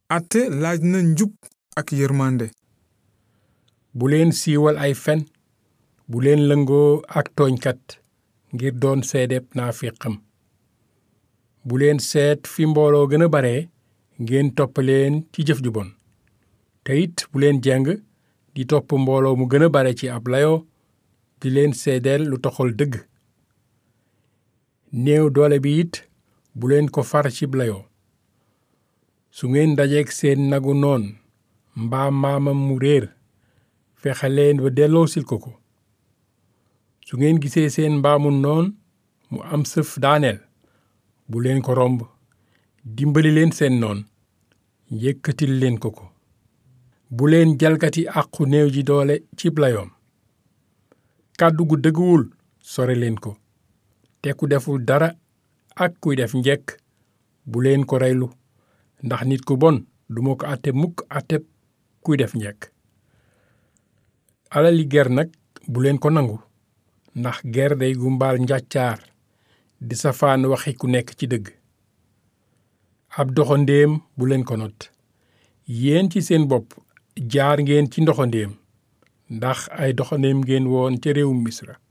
atte laaj na njub ak yërmande bu leen siiwal ay fen bu leen lëngoo ak tooñkat ngir doon seedeb naafiqam bu leen seet fi mbooloo gën a bare ngeen topp leen ci jëf ju bon te it bu leen jeng di topp mbooloo mu gën a bare ci ab layoo di leen seedeel lu toxal dëgg néew doole bi it bu leen ko far cib layoo su ngeen dajeek seen nagu noon mbaa maamam mu réer fexe leen ba delloosil ko ko su ngeen gisee seen mbaamu noon mu am sëf daaneel bu leen ko romb dimbali leen seen noon yëkkatil leen ko ko bu leen jalgati àqu néew ji doole cib layoom kàddu gu dëgguwul sore leen ko te ku deful dara ak kuy def njekk bu leen ko reylu ndax nit ku bon duma ko àtte mukk àtteb kuy def njekk alali ger nag bu leen ko nangu ndax ger day gumbaal njàccaar di safaan waxi ku nekk ci dëgg ab doxandéem bu leen ko not yéen ci seen bopp jaar ngeen ci ndoxandéem ndax ay doxandéem ngeen woon ca réewum misra